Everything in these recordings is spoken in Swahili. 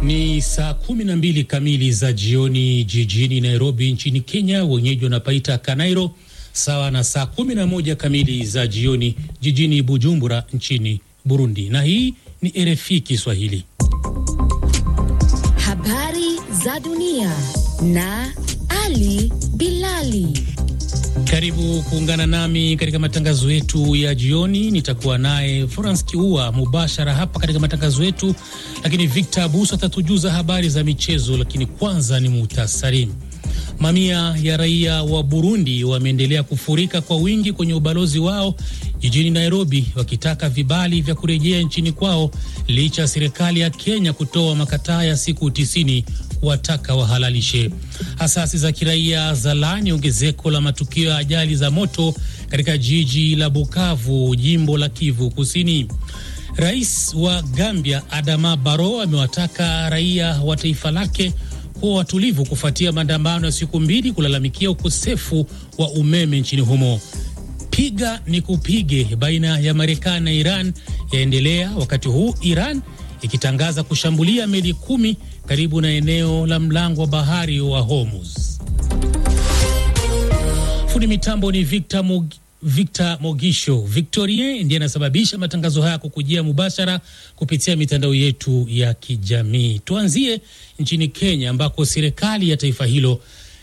Ni saa kumi na mbili kamili za jioni jijini Nairobi nchini Kenya, wenyeji wanapaita Kanairo, sawa na saa kumi na moja kamili za jioni jijini Bujumbura nchini Burundi. Na hii ni RFI Kiswahili. Habari za dunia na Ali Bilali. Karibu kuungana nami katika matangazo yetu ya jioni. Nitakuwa naye Florence Kiua mubashara hapa katika matangazo yetu, lakini Victor Abuso atatujuza habari za michezo. Lakini kwanza ni muhtasari. Mamia ya raia wa Burundi wameendelea kufurika kwa wingi kwenye ubalozi wao jijini Nairobi, wakitaka vibali vya kurejea nchini kwao licha ya serikali ya Kenya kutoa makataa ya siku tisini kuwataka wahalalishe. Asasi za kiraia za laani ongezeko la matukio ya ajali za moto katika jiji la Bukavu, jimbo la Kivu Kusini. Rais wa Gambia Adama Barrow amewataka raia wa taifa lake kuwa watulivu kufuatia maandamano ya siku mbili kulalamikia ukosefu wa umeme nchini humo. Piga ni kupige baina ya Marekani na Iran yaendelea wakati huu Iran ikitangaza kushambulia meli kumi karibu na eneo la mlango wa bahari wa Hormuz. Fundi mitambo ni Victor, Mog Victor Mogisho. Victorien ndiye anasababisha matangazo haya kukujia mubashara kupitia mitandao yetu ya kijamii. Tuanzie nchini Kenya ambako serikali ya taifa hilo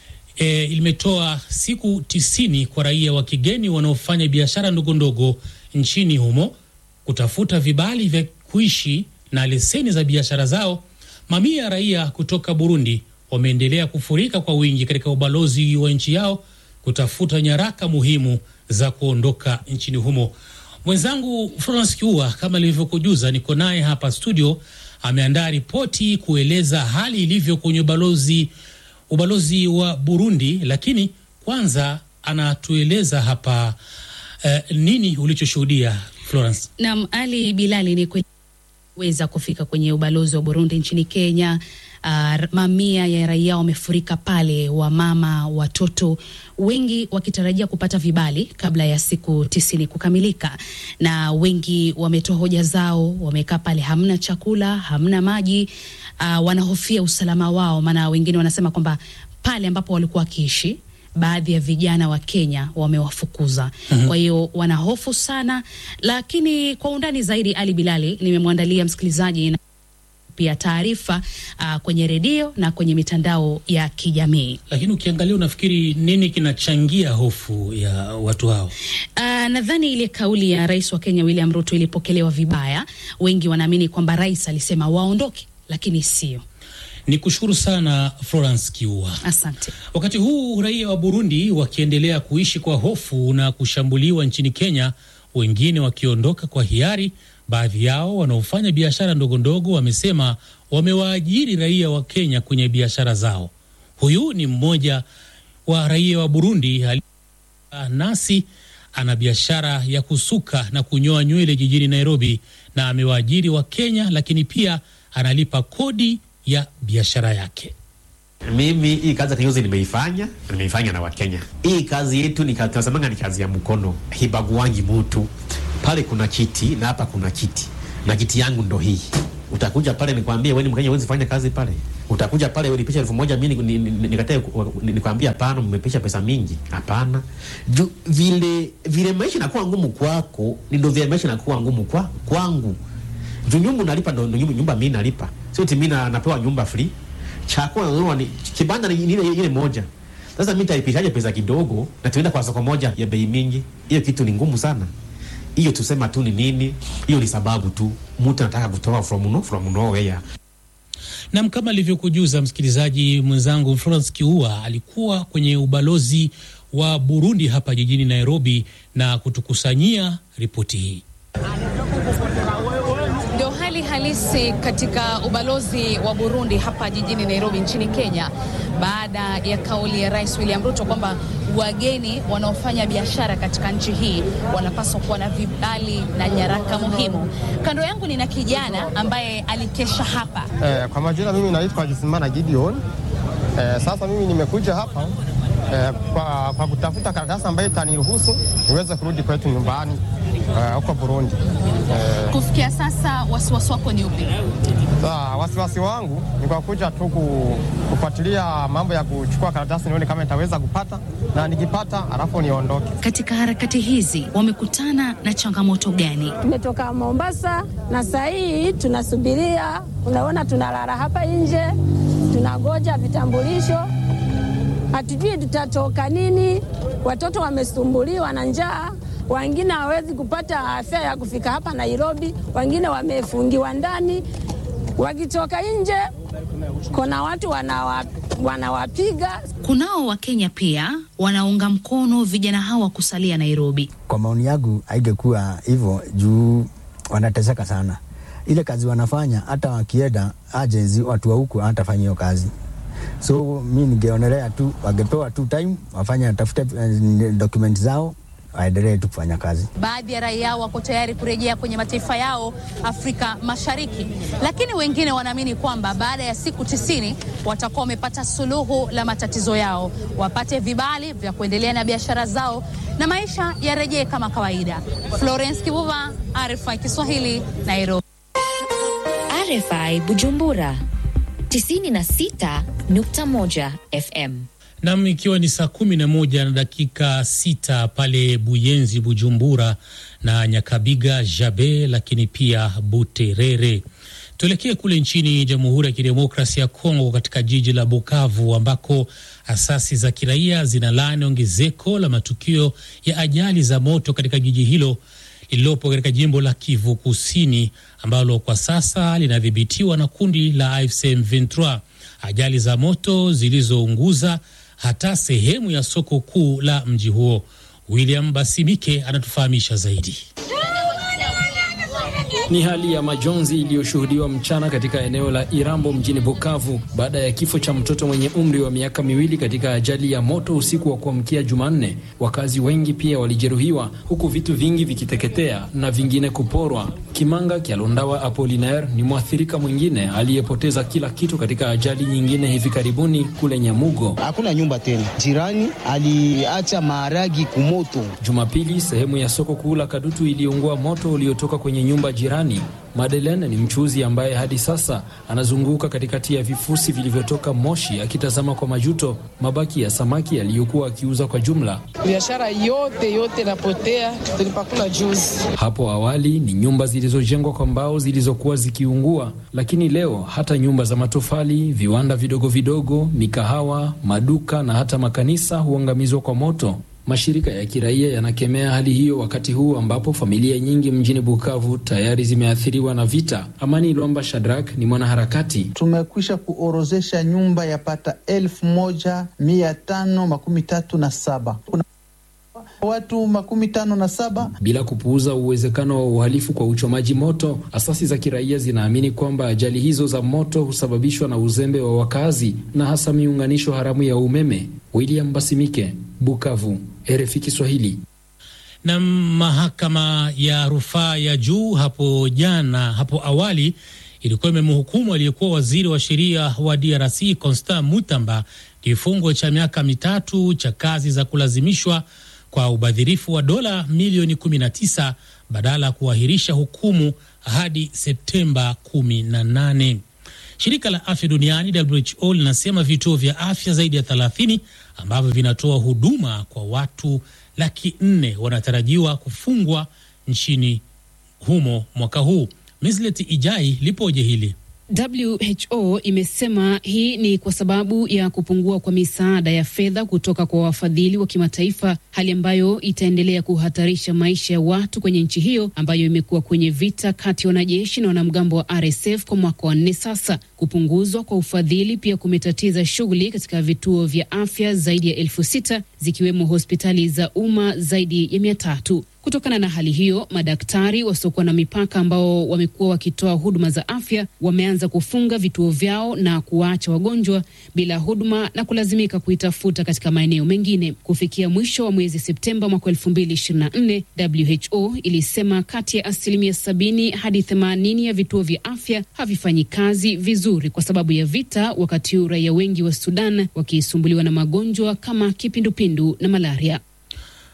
e, limetoa siku tisini kwa raia wa kigeni wanaofanya biashara ndogo ndogo nchini humo kutafuta vibali vya kuishi na leseni za biashara zao. Mamia ya raia kutoka Burundi wameendelea kufurika kwa wingi katika ubalozi wa nchi yao kutafuta nyaraka muhimu za kuondoka nchini humo. Mwenzangu Florence Kiua, kama ilivyokujuza, niko naye hapa studio, ameandaa ripoti kueleza hali ilivyo kwenye ubalozi ubalozi wa Burundi, lakini kwanza anatueleza hapa eh, nini ulichoshuhudia Florence? Naam, Ali Bilali, ni weza kufika kwenye ubalozi wa Burundi nchini Kenya. Uh, mamia ya raia wamefurika pale, wamama, watoto wengi wakitarajia kupata vibali kabla ya siku tisini kukamilika, na wengi wametoa hoja zao. Wamekaa pale, hamna chakula, hamna maji. Uh, wanahofia usalama wao, maana wengine wanasema kwamba pale ambapo walikuwa wakiishi baadhi ya vijana wa Kenya wamewafukuza. mm -hmm. Kwa hiyo wanahofu sana, lakini kwa undani zaidi, Ali Bilali, nimemwandalia msikilizaji pia taarifa uh, kwenye redio na kwenye mitandao ya kijamii. Lakini ukiangalia, unafikiri nini kinachangia hofu ya watu hao? Uh, nadhani ile kauli ya rais wa Kenya William Ruto ilipokelewa vibaya. Wengi wanaamini kwamba rais alisema waondoke, lakini sio ni kushukuru sana Florence Kiua, asante. Wakati huu raia wa Burundi wakiendelea kuishi kwa hofu na kushambuliwa nchini Kenya, wengine wakiondoka kwa hiari. Baadhi yao wanaofanya biashara ndogo ndogo wamesema wamewaajiri raia wa Kenya kwenye biashara zao. Huyu ni mmoja wa raia wa Burundi nasi ana biashara ya kusuka na kunyoa nywele jijini Nairobi, na amewaajiri wa Kenya, lakini pia analipa kodi ya biashara yake. Mimi hii kazi ya kinyozi nimeifanya, nimeifanya na Wakenya. Hii kazi yetu ni tunasemanga ni kazi ya mkono, hibaguangi mutu. Pale kuna kiti na hapa kuna kiti, na kiti yangu ndo hii. Utakuja pale nikwambie wewe ni Mkenya, huwezi fanya kazi pale. Utakuja pale ulipisha elfu moja mimi nikatae nikwambie hapana, mmepisha pesa mingi. Hapana, vile vile maisha inakuwa ngumu kwako, ndio vile maisha inakuwa ngumu kwa kwangu. Juu nyumba nalipa ndo nyumba mimi nalipa, sio eti mimi napewa nyumba free chakula ni kibanda ni ile ile moja. Sasa mimi nitaipishaje pesa kidogo na tuenda kwa soko moja ya bei mingi? Hiyo kitu ni ngumu sana. Hiyo tusema tu ni nini? Hiyo ni sababu tu mtu anataka kutoa from no from nowhere. Nam, kama alivyokujuza msikilizaji mwenzangu Florence Kiua alikuwa kwenye ubalozi wa Burundi hapa jijini Nairobi na kutukusanyia ripoti hii. Ndio hali halisi katika ubalozi wa Burundi hapa jijini Nairobi nchini Kenya, baada ya kauli ya Rais William Ruto kwamba wageni wanaofanya biashara katika nchi hii wanapaswa kuwa na vibali na nyaraka muhimu. Kando yangu nina kijana ambaye alikesha hapa. Eh, kwa majina mimi naitwa Jisimana Gideon. Eh, sasa mimi nimekuja hapa eh, kwa, kwa kutafuta karatasi ambayo itaniruhusu niweze kurudi kwetu nyumbani. eh, huko Burundi. Eh, Kufikia sasa wasiwasi wako ni upi? Sasa wasiwasi wangu ni kwa kuja tu ku- kufuatilia mambo ya kuchukua karatasi nione kama nitaweza kupata, na nikipata alafu niondoke. Katika harakati hizi wamekutana na changamoto gani? Tumetoka Mombasa na saa hii tunasubiria, unaona, tunalala hapa nje, tunangoja vitambulisho, hatujui tutatoka nini. Watoto wamesumbuliwa na njaa, wengine hawawezi kupata afya ya kufika hapa Nairobi, wengine wamefungiwa ndani. Wakitoka nje, kuna watu wanawa, wanawapiga Kunao Wakenya pia wanaunga mkono vijana hawa kusalia Nairobi. Kwa maoni yangu haingekuwa hivyo juu wanateseka sana. Ile kazi wanafanya, hata wakienda agency, watu wa huku hawatafanya hiyo kazi. So mi ningeonelea tu wangepewa tu time wafanye, watafute eh, document zao waendelee tu kufanya kazi. Baadhi ya raia wako tayari kurejea kwenye mataifa yao Afrika Mashariki, lakini wengine wanaamini kwamba baada ya siku tisini watakuwa wamepata suluhu la matatizo yao, wapate vibali vya kuendelea na biashara zao na maisha yarejee kama kawaida. Florence Kibuva, RFI Kiswahili, Nairobi. RFI Bujumbura 96.1 FM. Nam, ikiwa ni saa kumi na moja na dakika sita pale Buyenzi, Bujumbura na Nyakabiga, Jabe, lakini pia Buterere. Tuelekee kule nchini Jamhuri ya Kidemokrasia ya Kongo, katika jiji la Bukavu ambako asasi za kiraia zinalaani ongezeko la matukio ya ajali za moto katika jiji hilo lililopo katika jimbo la Kivu Kusini ambalo kwa sasa linadhibitiwa na kundi la AFC M23. Ajali za moto zilizounguza hata sehemu ya soko kuu la mji huo. William Basimike anatufahamisha zaidi. Ni hali ya majonzi iliyoshuhudiwa mchana katika eneo la Irambo mjini Bukavu baada ya kifo cha mtoto mwenye umri wa miaka miwili katika ajali ya moto usiku wa kuamkia Jumanne. Wakazi wengi pia walijeruhiwa huku vitu vingi vikiteketea na vingine kuporwa. Kimanga Kyalondawa Apolinaire ni mwathirika mwingine aliyepoteza kila kitu katika ajali nyingine hivi karibuni kule Nyamugo. Hakuna nyumba tena, jirani aliacha maharagi kumoto. Jumapili, sehemu ya soko kuu la Kadutu iliungua moto uliotoka kwenye nyumba jirani. Madeleine ni mchuzi ambaye hadi sasa anazunguka katikati ya vifusi vilivyotoka moshi akitazama kwa majuto mabaki ya samaki aliyokuwa akiuza kwa jumla. Biashara yote yote napotea, tulipakula juzi. Hapo awali ni nyumba zilizojengwa kwa mbao zilizokuwa zikiungua, lakini leo hata nyumba za matofali, viwanda vidogo vidogo, mikahawa, maduka na hata makanisa huangamizwa kwa moto. Mashirika ya kiraia yanakemea hali hiyo wakati huu ambapo familia nyingi mjini Bukavu tayari zimeathiriwa na vita. Amani Lwamba Shadrak ni mwanaharakati. Tumekwisha kuorozesha nyumba yapata elfu moja mia tano makumi tatu na saba kuna watu makumi tano na saba. Bila kupuuza uwezekano wa uhalifu kwa uchomaji moto, asasi za kiraia zinaamini kwamba ajali hizo za moto husababishwa na uzembe wa wakazi na hasa miunganisho haramu ya umeme. William Basimike, Bukavu, RFI Kiswahili. Na mahakama ya rufaa ya juu hapo jana, hapo awali ilikuwa imemhukumu aliyekuwa waziri wa sheria wa DRC Constant Mutamba kifungo cha miaka mitatu cha kazi za kulazimishwa kwa ubadhirifu wa dola milioni 19 badala ya kuahirisha hukumu hadi Septemba 18. Shirika la afya duniani WHO linasema vituo vya afya zaidi ya 30 ambavyo vinatoa huduma kwa watu laki nne wanatarajiwa kufungwa nchini humo mwaka huu. Mislet Ijai lipoje hili? WHO imesema hii ni kwa sababu ya kupungua kwa misaada ya fedha kutoka kwa wafadhili wa kimataifa, hali ambayo itaendelea kuhatarisha maisha ya watu kwenye nchi hiyo ambayo imekuwa kwenye vita kati ya wanajeshi na wanamgambo wa RSF kwa mwaka wa nne sasa. Kupunguzwa kwa ufadhili pia kumetatiza shughuli katika vituo vya afya zaidi ya elfu sita zikiwemo hospitali za umma zaidi ya mia tatu. Kutokana na hali hiyo, madaktari wasiokuwa na mipaka ambao wamekuwa wakitoa huduma za afya wameanza kufunga vituo vyao na kuwaacha wagonjwa bila huduma na kulazimika kuitafuta katika maeneo mengine. Kufikia mwisho wa mwezi Septemba mwaka elfu mbili ishirini na nne, WHO ilisema kati ya asilimia sabini hadi themanini ya vituo vya afya havifanyi kazi vizuri kwa sababu ya vita, wakati huu raia wengi wa Sudan wakisumbuliwa na magonjwa kama kipindupindu na malaria.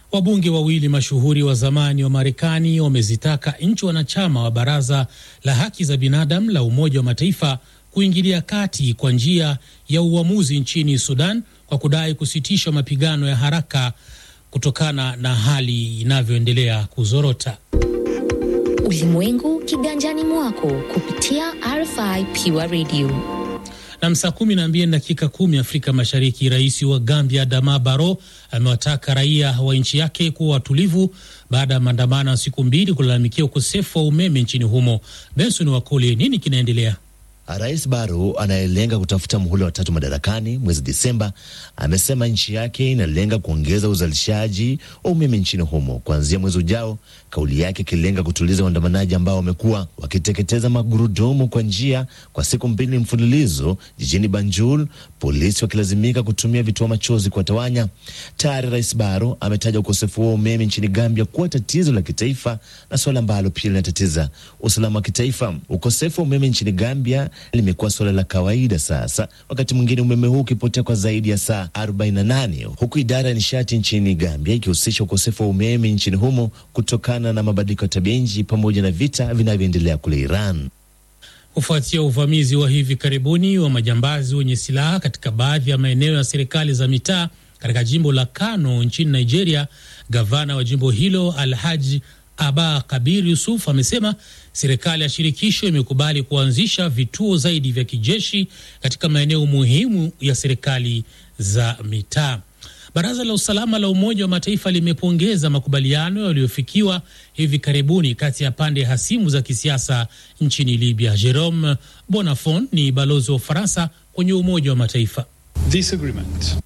Wabunge wawili mashuhuri wa zamani wa Marekani wamezitaka nchi wanachama wa Baraza la Haki za Binadamu la Umoja wa Mataifa kuingilia kati kwa njia ya uamuzi nchini Sudan kwa kudai kusitishwa mapigano ya haraka kutokana na hali inavyoendelea kuzorota. Ulimwengu kiganjani mwako kupitia RFI Pure Radio. Na saa kumi na mbili dakika kumi Afrika Mashariki, rais wa Gambia Adama Barrow amewataka raia wa nchi yake kuwa watulivu baada ya maandamano ya siku mbili kulalamikia ukosefu wa umeme nchini humo. Benson Wakoli, nini kinaendelea? Rais Barrow anayelenga kutafuta muhula wa tatu madarakani mwezi Disemba amesema nchi yake inalenga kuongeza uzalishaji wa umeme nchini humo kuanzia mwezi ujao, kauli yake ikilenga kutuliza waandamanaji ambao wamekuwa wakiteketeza magurudumu kwa njia kwa siku mbili mfululizo jijini Banjul, polisi wakilazimika kutumia vitoa machozi kuwatawanya. Tayari Rais Barrow ametaja ukosefu wa umeme nchini Gambia kuwa tatizo la kitaifa na suala ambalo pia linatatiza usalama wa kitaifa. Ukosefu wa umeme nchini Gambia limekuwa suala la kawaida sasa, wakati mwingine umeme huu ukipotea kwa zaidi ya saa 48 huku idara ya nishati nchini Gambia ikihusisha ukosefu wa umeme nchini humo kutokana na mabadiliko ya tabia nchi pamoja na vita vinavyoendelea kule Iran. Kufuatia uvamizi wa hivi karibuni wa majambazi wenye silaha katika baadhi ya maeneo ya serikali za mitaa katika jimbo la Kano nchini Nigeria, gavana wa jimbo hilo Alhaji Aba Kabir Yusuf amesema serikali ya shirikisho imekubali kuanzisha vituo zaidi vya kijeshi katika maeneo muhimu ya serikali za mitaa. Baraza la usalama la Umoja wa Mataifa limepongeza makubaliano yaliyofikiwa hivi karibuni kati ya pande hasimu za kisiasa nchini Libya. Jerome Bonafont ni balozi wa Ufaransa kwenye Umoja wa Mataifa. This agreement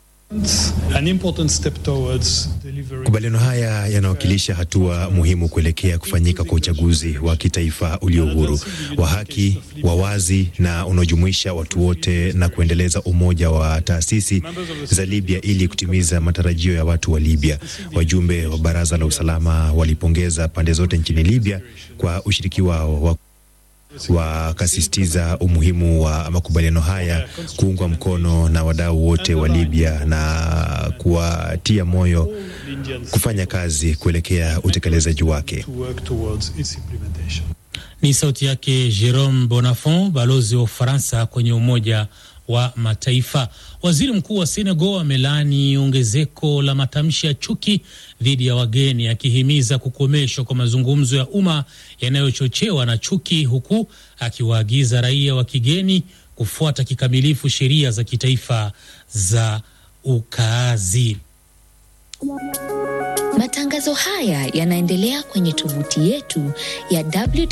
Makubaliano haya yanawakilisha hatua muhimu kuelekea kufanyika kwa uchaguzi wa kitaifa ulio huru, wa haki, wa wazi na unaojumuisha watu wote na kuendeleza umoja wa taasisi za Libya ili kutimiza matarajio ya watu wa Libya. Wajumbe wa Baraza la Usalama walipongeza pande zote nchini Libya kwa ushiriki wao wa wakasisitiza umuhimu wa makubaliano haya kuungwa mkono na wadau wote wa Libya na kuwatia moyo kufanya kazi kuelekea utekelezaji wake. Ni sauti yake Jerome Bonafont, balozi wa Ufaransa kwenye Umoja wa Mataifa. Waziri Mkuu wa Senegal amelaani ongezeko la matamshi ya chuki dhidi ya wageni, akihimiza kukomeshwa kwa mazungumzo ya umma yanayochochewa na chuki, huku akiwaagiza raia wa kigeni kufuata kikamilifu sheria za kitaifa za ukaazi. Matangazo haya yanaendelea kwenye tovuti yetu ya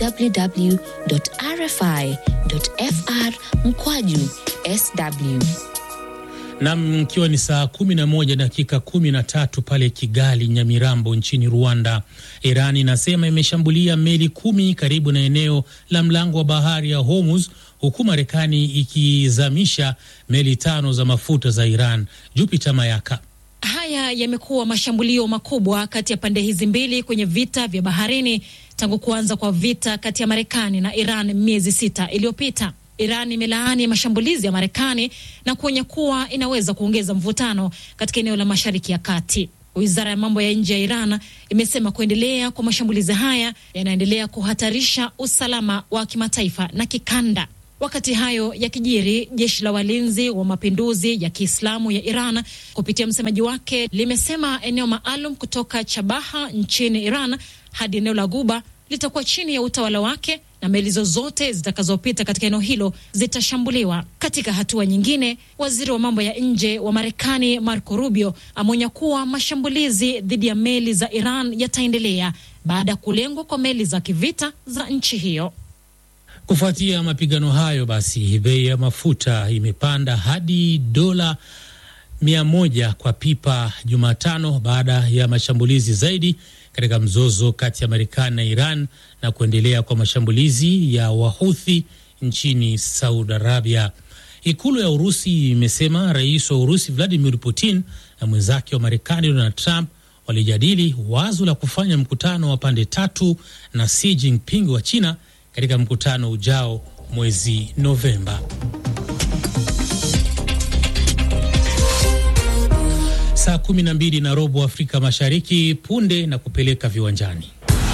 www.rfi.fr mkwaju sw. Nam, ikiwa ni saa kumi na moja dakika kumi na tatu pale Kigali, Nyamirambo nchini Rwanda. Iran inasema imeshambulia meli kumi karibu na eneo la mlango wa bahari ya Hormuz, huku Marekani ikizamisha meli tano za mafuta za Iran. Jupiter Mayaka. Haya yamekuwa mashambulio makubwa kati ya pande hizi mbili kwenye vita vya baharini tangu kuanza kwa vita kati ya Marekani na Iran miezi sita iliyopita. Iran imelaani mashambulizi ya Marekani na kuonya kuwa inaweza kuongeza mvutano katika eneo la Mashariki ya Kati. Wizara ya mambo ya nje ya Iran imesema kuendelea kwa mashambulizi haya yanaendelea kuhatarisha usalama wa kimataifa na kikanda. Wakati hayo yakijiri, jeshi la walinzi wa mapinduzi ya Kiislamu ya Iran kupitia msemaji wake limesema eneo maalum kutoka Chabaha nchini Iran hadi eneo la Guba litakuwa chini ya utawala wake na meli zozote zitakazopita katika eneo hilo zitashambuliwa. Katika hatua nyingine, waziri wa mambo ya nje wa Marekani Marco Rubio ameonya kuwa mashambulizi dhidi ya meli za Iran yataendelea baada ya kulengwa kwa meli za kivita za nchi hiyo. Kufuatia mapigano hayo, basi bei ya mafuta imepanda hadi dola mia moja kwa pipa Jumatano baada ya mashambulizi zaidi katika mzozo kati ya Marekani na Iran na kuendelea kwa mashambulizi ya Wahuthi nchini Saudi Arabia. Ikulu ya Urusi imesema rais wa Urusi Vladimir Putin na mwenzake wa Marekani Donald Trump walijadili wazo la kufanya mkutano wa pande tatu na Xi Jinping wa China katika mkutano ujao mwezi Novemba. Saa kumi na mbili na robo Afrika Mashariki, punde na kupeleka viwanjani.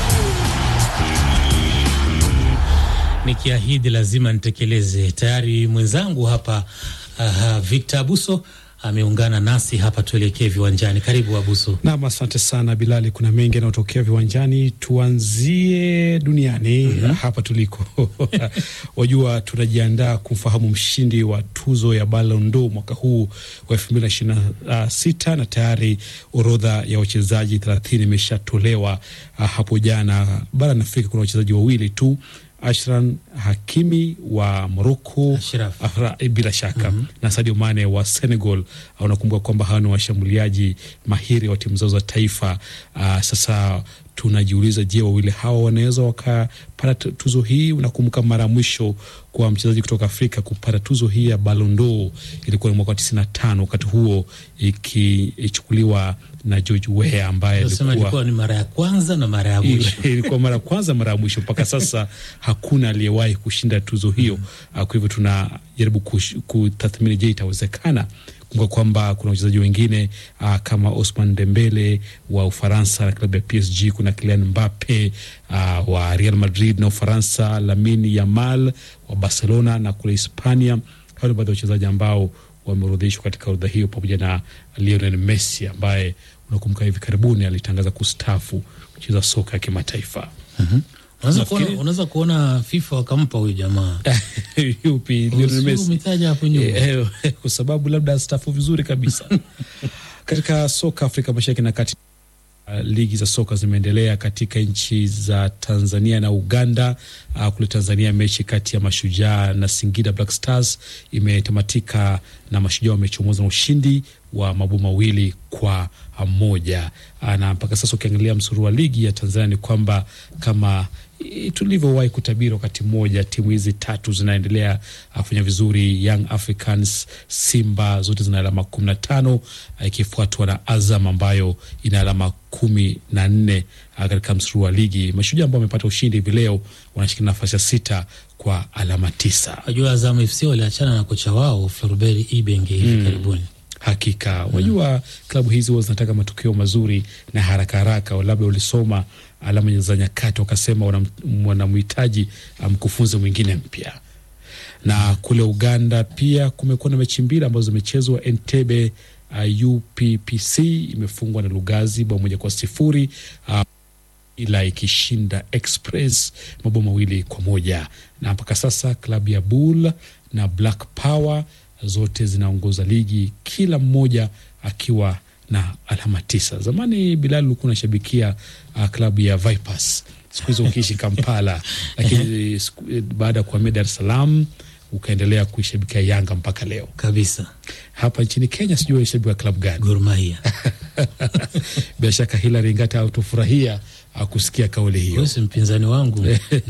Nikiahidi lazima nitekeleze. Tayari mwenzangu hapa uh, Victor Abuso ameungana nasi hapa, tuelekee viwanjani. Karibu Abuso. Nam, asante sana Bilali. Kuna mengi yanayotokea viwanjani, tuanzie duniani. mm -hmm. Hapa tuliko wajua, tunajiandaa kumfahamu mshindi wa tuzo ya Ballon d'Or mwaka huu wa elfu mbili na ishirini na sita na tayari orodha ya wachezaji thelathini imeshatolewa hapo jana. Barani Afrika kuna wachezaji wawili tu Ashran Hakimi wa Moroko bila shaka mm -hmm. na Sadio Mane wa Senegal. Unakumbuka kwamba hawa ni washambuliaji mahiri wa timu zao za taifa. Uh, sasa tunajiuliza, je, wawili hawa wanaweza wakapata tuzo hii? Unakumbuka mara ya mwisho kwa mchezaji kutoka Afrika kupata tuzo hii ya Ballon d'Or ilikuwa ni mwaka wa tisini na tano, wakati huo ikichukuliwa na George Weah ambaye ilikuwa ni mara ya kwanza na mara ya mwisho ilikuwa mara ya kwanza mara ya mwisho. Mpaka sasa hakuna aliyewahi kushinda tuzo hiyo. mm -hmm. Kwa hivyo tunajaribu kutathmini, je, itawezekana? Kumbuka kwamba kuna wachezaji wengine uh, kama Osman Dembele wa Ufaransa na klabu ya PSG, kuna Kylian Mbappe uh, wa Real Madrid na Ufaransa, Lamine Yamal wa Barcelona na kule Hispania. Hao ni baadhi ya wachezaji ambao wameorodheshwa katika orodha hiyo pamoja na Lionel Messi ambaye unakumbuka hivi karibuni alitangaza kustafu kucheza soka ya kimataifa. mm -hmm. Unaweza kuona FIFA wakampa huyu jamaa yupi? Lionel Messi kwa sababu labda astafu vizuri kabisa katika soka Afrika Mashariki na Kati. Uh, ligi za soka zimeendelea katika nchi za Tanzania na Uganda. Uh, kule Tanzania mechi kati ya Mashujaa na Singida Black Stars imetamatika na Mashujaa wamechomoza na ushindi wa mabao mawili kwa moja. Uh, na mpaka sasa ukiangalia msururu wa ligi ya Tanzania ni kwamba kama tulivyowahi kutabiri wakati mmoja, timu hizi tatu zinaendelea kufanya vizuri. Young Africans, Simba zote zina alama kumi na tano ikifuatwa na Azam ambayo ina alama kumi na nne katika msururu wa ligi. Mashujaa ambao wamepata ushindi hivi leo wanashikilia nafasi ya sita kwa alama tisa. Wajua Azam FC waliachana na kocha wao Floribert Ibenge hivi mm. karibuni Hakika wajua, mm. klabu hizi huwa zinataka matokeo mazuri na haraka haraka. Labda ulisoma alama za nyakati wakasema wanamhitaji mkufunzi mwingine mpya. Na kule Uganda pia kumekuwa na mechi mbili ambazo zimechezwa. Entebbe uh, UPPC imefungwa na Lugazi bao moja kwa sifuri uh, ila ikishinda Express mabao mawili kwa moja na mpaka sasa klabu ya Bull na Black Power zote zinaongoza ligi kila mmoja akiwa na alama tisa. Zamani Bilal ulikuwa unashabikia uh, klabu ya Vipers, siku hizo ukiishi Kampala, lakini baada ya kuhamia Dar es Salaam ukaendelea kuishabikia Yanga mpaka leo kabisa. Hapa nchini Kenya sijui waishabika klabu gani? Gor Mahia. Bila shaka Hilary Ngata autofurahia kusikia kauli hiyo, mpinzani wangu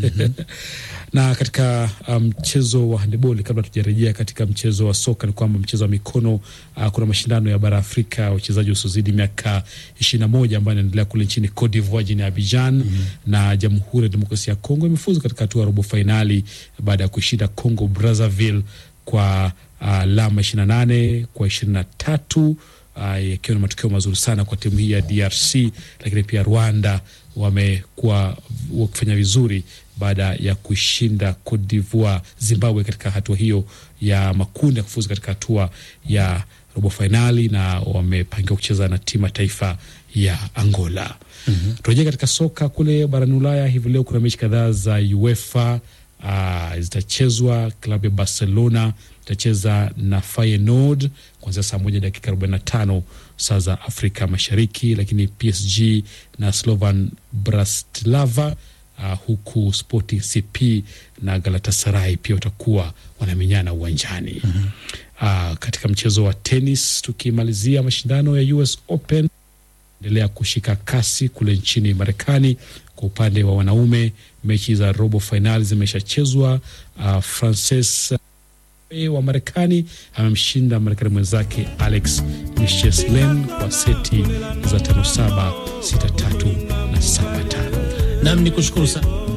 na katika mchezo um, wa handeboli, kabla tujarejea katika mchezo wa soka, ni kwamba mchezo wa mikono uh, kuna mashindano ya bara Afrika wachezaji wasiozidi miaka ishirini na moja ambayo inaendelea kule nchini Cote d'Ivoire jini Abidjan mm -hmm. na Jamhuri ya Demokrasia ya Kongo imefuzu katika hatua ya robo fainali baada ya kushinda Congo Brazzaville kwa alama uh, ishirini na nane kwa ishirini na tatu yakiwa uh, na matokeo mazuri sana kwa timu hii ya DRC, lakini pia Rwanda wamekuwa wakifanya vizuri baada ya kushinda Cote d'Ivoire, Zimbabwe katika hatua hiyo ya makundi ya kufuzu katika hatua ya robo fainali, na wamepangiwa kucheza na timu ya taifa ya Angola. mm -hmm. Turejea katika soka kule barani Ulaya. Hivi leo kuna mechi kadhaa za UEFA uh, zitachezwa. Klabu ya Barcelona itacheza na Feyenoord kuanzia saa moja dakika arobaini na tano saa za Afrika Mashariki, lakini PSG na Slovan Bratislava Uh, huku Sporting CP na Galatasaray pia watakuwa wanamenyana uwanjani. mm -hmm. Uh, katika mchezo wa tenis tukimalizia mashindano ya US Open endelea kushika kasi kule nchini Marekani. Kwa upande wa wanaume mechi za robo fainali zimeshachezwa. Uh, Frances wa Marekani amemshinda Marekani mwenzake Alex Misheslen kwa seti za tano saba sita tatu na saba tano. Nam ni kushukuru sana.